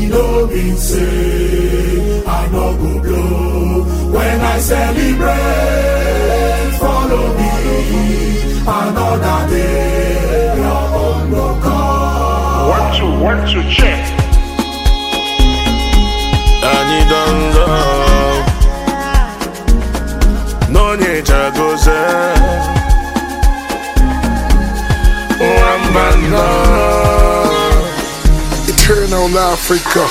no mean say I no go blow. When I celebrate, follow me. Another day, your own go come. One, two, one, two, check. anyị dongo n'onye chagoze nwamba nọ Eternal Africa.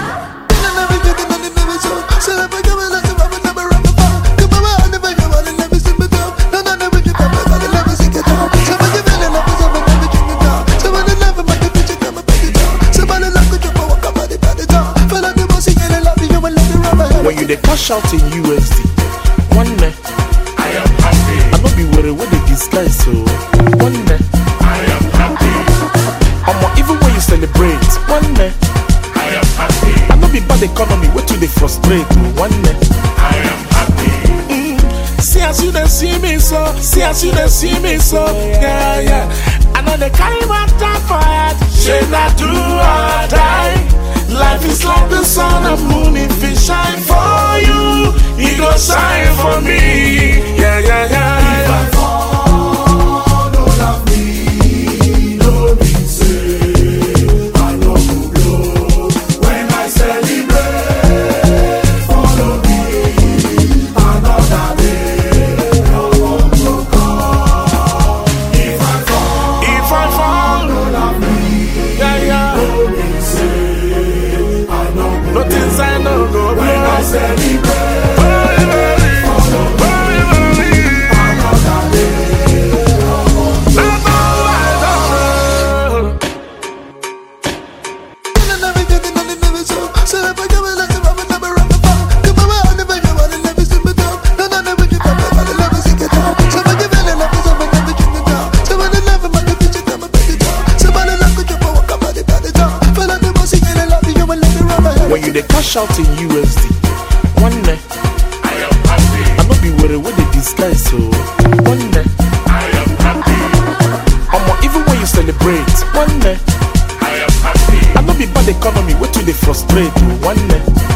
when you dey cash out in usd nwanne I am happy, i no be were wey dey disguise so nwanne I am happy, omo even when you celebrate nwanne I am happy, i no be bad economy wey too dey frustrate o nwanne. I am happy. See as you dey see me so, see as you dey see me so, yeah yeah. I know they carry my time for head, shey na do or die. Life is like the sun and moon, if it shine for you, it go shine for me. Yeah yeah yeah. yeah. fall, don't love me, no mean say I no go blow. When I celebrate, follow me. Another day, your own go come. If I fall, If I fall, don't love me, yeah yeah. no mean say I no go No things I no go When I blow. celebrate, Hey, baby. Hey, baby. another day, That's all I know. When you dey cash out in USD, nwanne. I am happy, I no be were wey dey disguise so nwanne. I am happy, Omo even when you celebrate nwanne. I am happy. I no be bad economy wey too dey frustrate o nwanne.